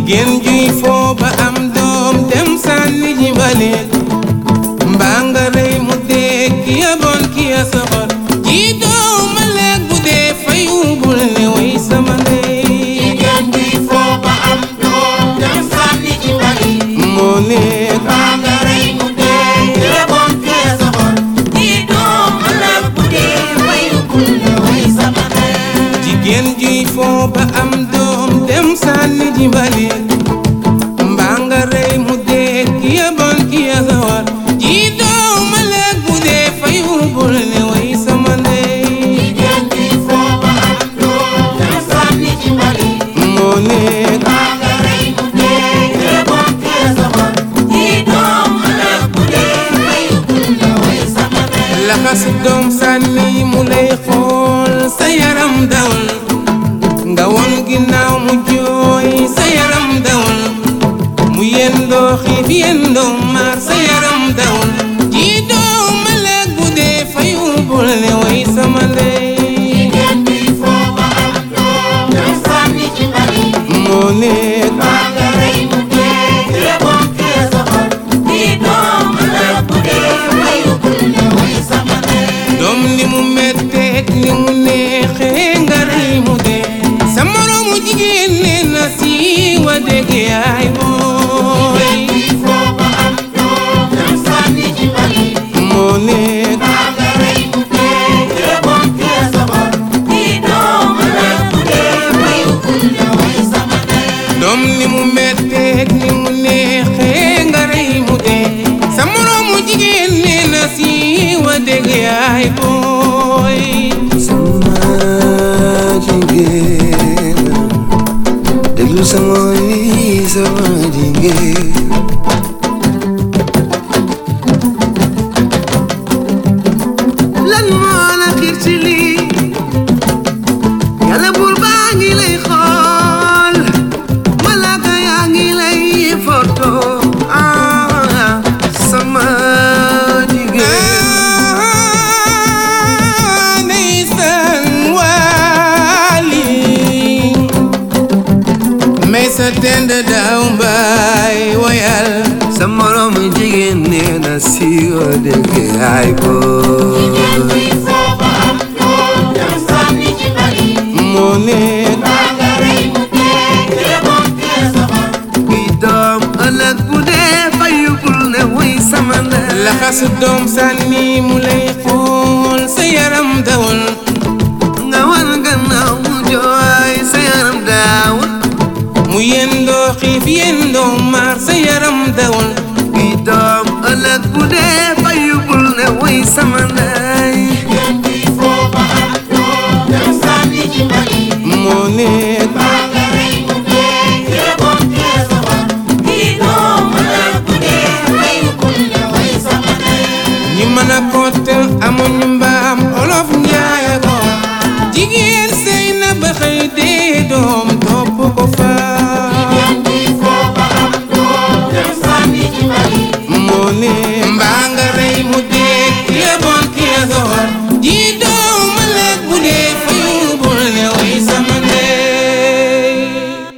jigéen juy foo ba am doom dem sànni ji mbalit mbaa nga rey mu dee ki ya bon ki ya soxor ji doom ma lekk bu dee fayu bul ne way sama ndey jigéen bi foo ba am doom dem sànni ci bali moo nekk mbaa nga rey mu dee yeboon kee soxor di doom ëllëg bu dee fayu bul ne way sama ndey jigéen juy foo ba am doom dem sànni ji mbalit mbaa nga rey mu dee ki ya bon ki ya soxor ji doom ma lekk bu dee fayu bul ne way sama ndey jigéen bi foo ba am doom dem sànni ci bali moo nekk mbaa nga rey mu dee yeboon kee soxor di doom ëllëg bu dee fayu bul ne way sama ndey laxas doom sànni mu lay xool sa yaram dawul nga won ginnaaw mu jooy sa yaram dawul mu yendoo xiif yendoo maar sa yaram dawul ji doo ma lekk bu dee fayu bul ne way sama ndey jigéen bi foo ba am doom dem sànni ci bali moo nekk mbaa nga rey mu dee yeboon kee soxor di doom ëllëg bu dee fayu bul ne way sama ndey doom ni mu metteeg ni mu neexee nga rey mu dee sa moroomu jigéen nee na si wa dégg yaay booy bi foo ba am doom dem sànni ci bali moo nekk mbaa nga rey mu dee yeboon kee soxor di doom ëllëg bu dee fayu bul ne way sama ndey doom ni mu metteeg ni mu neexee nga rey mu dee sa moroomu jigéen nee na si wa dégg yaay booy sama jigéen déglu sama yi sama jigéen lan moo la xiir ci lii yàlla buur baa ngi lay xool malaaka yaa ngi lay foto ah sama jigéen ndeysaan waali may sa tend daaw mbaay woyal sa morom jigéen nee na siiwa dégg ay jigéen boy bi foo ba am doom dem sànni ci bali moo nekk mbaa nga rey mu dee yeboon kee soxor bi doom ëllëg bu dee fayugul ne wuy sama ndey laxas doom sànni mu lay xool sa yaram dawul nga wan gannaaw mu jooy sa yaram daawul mu yendoo xiif yendoo maar sa yaram dawul bi doom ëllëg bu dee fayugul ne wuy sama ndey jigéen bi foo ba am doom dem sànni ci bali moo nekk mbaa nga rey mu dee yeboon kee soxor di doom ëllëg bu dee fayu bul ne way sama ndey ñi mën a kottal amuñu mbaam olof njaay ko jigéen sëy na ba xëy dee doom topp ko fa